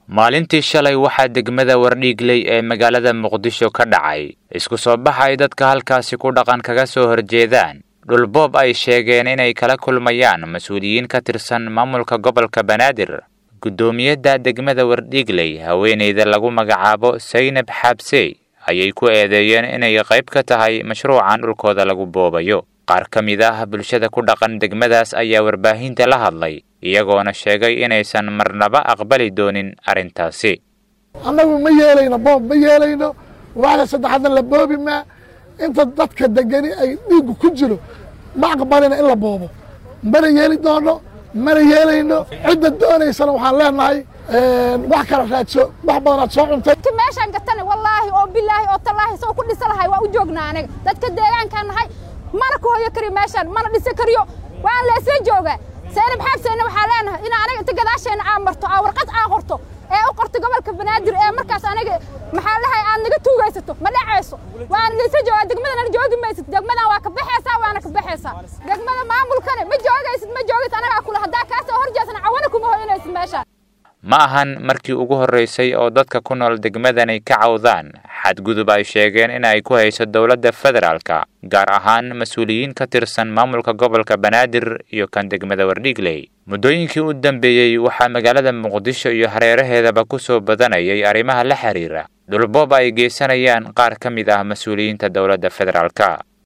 maalintii shalay waxaa degmada wardhiigley ee magaalada muqdisho ka dhacay isku soo bax ay dadka halkaasi ku dhaqan kaga soo horjeedaan dhulboob ay sheegeen inay kala kulmayaan mas-uuliyiin ka tirsan maamulka gobolka banaadir guddoomiyadda degmada wardhiigley haweeneyda lagu magacaabo saynab xaabsey ayay ku eedeeyeen inay qayb ka tahay mashruucan dhulkooda lagu boobayo qaar ka mid ah bulshada ku dhaqan degmadaas ayaa warbaahinta la hadlay iyagoona sheegay inaysan marnaba aqbali doonin arrintaasi annagu ma yeelayno boob ma yeelayno waxda saddexaadna la boobi maa inta dadka degani ay dhiiggu ku jiro ma aqbalina in la boobo mana yeeli doono mana yeelayno cidda doonaysana waxaan leenahay wax kala raadso wax badanaad soo cuntay meeshaan gatana wallaahi oo bilaahi oo tallaahi soo ku dhisa lahay waa u joognaa aniga dadka deegaankaan nahay mana ku hoyo kariyo meeshaan mana dhisa kariyo waan leesla joogaa saynab xaabseyna waxaa leenahay in aniga inta gadaasheenna aan marto aa warqad aan qorto ee u qorto gobolka banaadir ee markaas aniga maxaa lahay aad naga tuugaysato ma dhacayso waan leesla joogaa degmadana joogi maysid degmadan waa ka baxaysaa waana ka baxaysaa degmada maamulkane ma joogaysid ma joogid anagaa kule haddaa kaasoo horjeesana cawana kuma hoyanaysid meeshaan ma ahan markii ugu horraysay oo dadka ku nool degmadani ka cawdaan xadgudub ay sheegeen in ay ku hayso dowladda federaalka gaar ahaan mas-uuliyiin ka tirsan maamulka gobolka banaadir iyo kan degmada wardhiigley muddooyinkii u dambeeyey waxaa magaalada muqdisho iyo hareeraheedaba ku soo badanayay arrimaha la xiriira dhulboob ay geysanayaan qaar ka mid ah mas-uuliyiinta dowladda federaalka